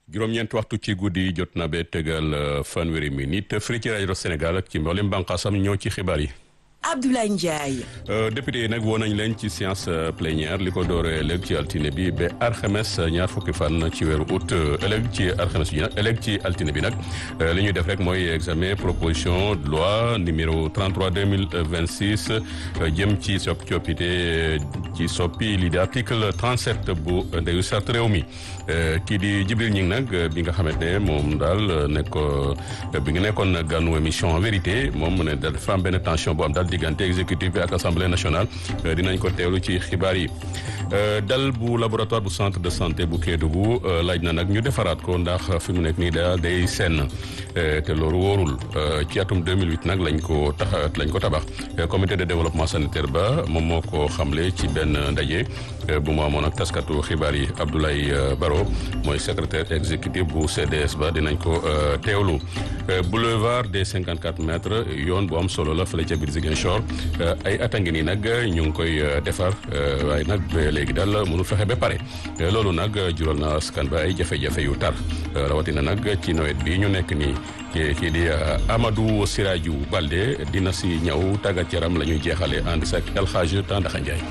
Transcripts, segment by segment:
juróom-ñeent waxtu ci guddi jot na ba tegal fanweeri minute fii ci rajo Sénégal ak ci mboolem bànqaasam ñoo ci xibaar yi. Abdoulaye Ndiaye. député yi nag woo nañ leen ci séance plénière li ko dooree ëllëg ci altine bi ba alxames ñaar fukki fan ci weeru août ëllëg ci alxames bi nag ëllëg ci altine bi nag li ñuy def rek mooy examen proposition de loi numéro 33 2026 jëm ci soppi coppite ci soppi li di article 37 bu ndeyu sart réew mi kii di Jibril Ñing nag bi nga xamante ne moom daal nekk bi nga nekkoon ganu émission en vérité moom mu ne dafa am benn tension bu am daal diggante exécutif bi ak assemblée nationale dinañ ko teewlu ci xibaar yi dal bu laboratoire bu centre de santé bu Kédougou laaj na nag ñu defaraat ko ndax fi mu nekk nii daal day senn te loolu wóorul ci atum 2008 nag lañ ko tax lañ ko tabax comité de développement sanitaire ba moom moo ko xamle ci benn ndaje bu mu amoon ak taskatu xibaar yi Abdoulaye Baro mooy secrétaire exécutif bu CDS ba dinañ ko teewlu boulevard des 54 mètres yoon bu am solo la fële ca biir Ziguinchor ay at a ngi nii nag ñu ngi koy defar waaye nag léegi daal mënul fexe ba pare loolu nag jural na askan ba ay jafe-jafe yu tar rawatina nag ci nawet bi ñu nekk nii kii di Amadou Siraju Balde dina si ñëw tàggat yaram la ñuy jeexale ànd sa El Hadj Tandaxa Ndiaye.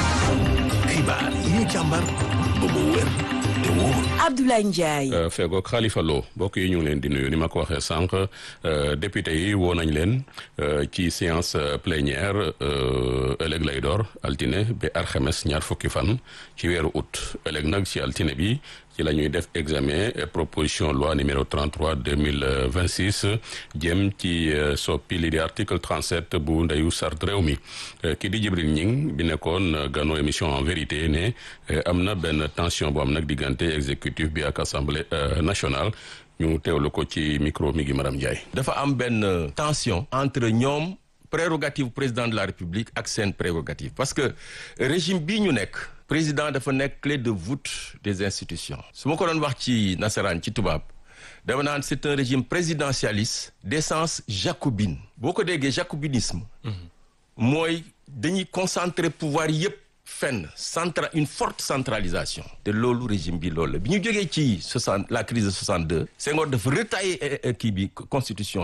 xibaar yi ñu càmbar ba mu wér te wóor. Abdoulaye Ndiaye. feegoog Khalifa Lo mbokk yi ñu ngi leen di nuyu ni ma ko waxee sànq député yi woo nañ leen ci séance plénière ëllëg lay door altine ba alxames ñaar fukki fan ci weeru août ëllëg nag ci altine bi ci la ñuy def examen proposition loi numéro 33 2026 jëm ci soppi li di article 37 bu ndeyu sart réew mi ki di Jibril Ñing bi nekkoon gano émission en vérité ne am na benn tension bu am nag diggante exécutif bi ak assemblée nationale ñu teewlu ko ci micro mi gi Maram Ndiaye. dafa am benn tension entre ñoom prérogative président de la république ak seen prérogative parce que régime bii ñu nekk président dafa nekk clé de voûte des institutions su ma ko doon wax ci nasaraan ci tubaab dama naan c'est un régime présidentialiste d'essence jacobine boo ko déggee jacobinisme mooy dañuy concentrer pouvoir yépp fenn centra une forte centralisation te loolu régime bi loolu la bi ñu jógee ci soixante la crise de 62 Senghor dafa retailler kii bi constitution